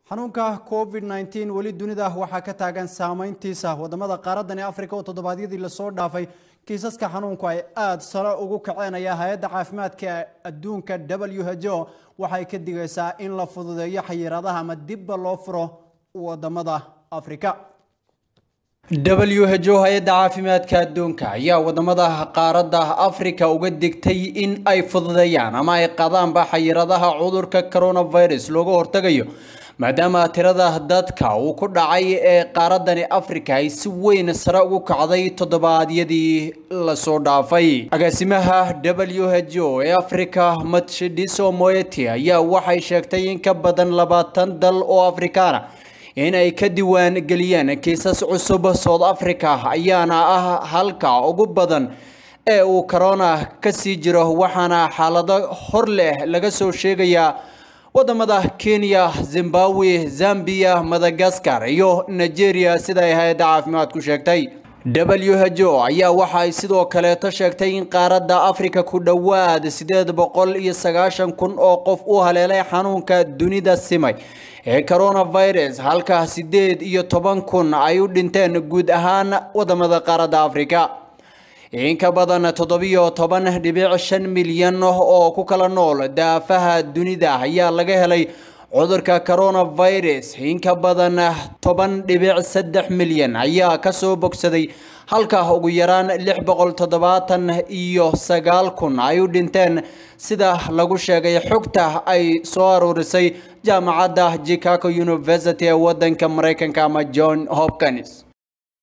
xanuunka covid nteen weli dunida waxaa ka taagan saameyntiisa wadamada qaaradani africa oo toddobaadyadii lasoo dhaafay kiisaska xanuunku ay aada sare ugu kacenaya hay-adda caafimaadka adduunka w h o waxay ka digaysaa in la fududeeyo xayiraadaha ama dibba loo furo wadamada africa w h o hay-adda caafimaadka adduunka ayaa wadamada qaaradda africa uga digtay in ay fududeeyaan ama ay qadaanba xayiradaha cudurka coronavirus looga hortagayo maadaama tirada dadka uu ku dhacay ee qaaradani africa ay si weyn sare ugu kacday toddobaadyadii lasoo dhaafay agaasimaha w h o ee africa matshidiso moeti ayaa waxay sheegtay in ka badan labaatan dal oo afrikaana in ay ka diiwaan geliyeen kiisas cusub south africa ayaana ah halka ugu badan ee uu corona kasii jiro waxaana xaalado hor leh laga soo sheegayaa wadamada kenya zimbabwe zambia madagascar iyo nigeria sida ay hay-adda caafimaadku sheegtay w h o ayaa waxa ay sidoo kaleeto sheegtay in qaaradda africa ku dhowaad sideed boqol iyo sagaashan kun oo qof u haleelay xanuunka dunida simay ee coronavirus halka sideed iyo toban kun ay u dhinteen guud ahaan wadamada qaaradda africa in ka badan toddobiyo toban dhibic shan milyan oo ku kala nool daafaha dunida ayaa laga helay cudurka coronavirus in ka badan toban dhibic saddex milyan ayaa kasoo bogsaday halka ugu yaraan lix boqol toddobaatan iyo sagaal kun ay u dhinteen sida lagu sheegay xogta ay soo aruurisay jaamacadda chicago university ee wadanka mareykanka ama john hopkins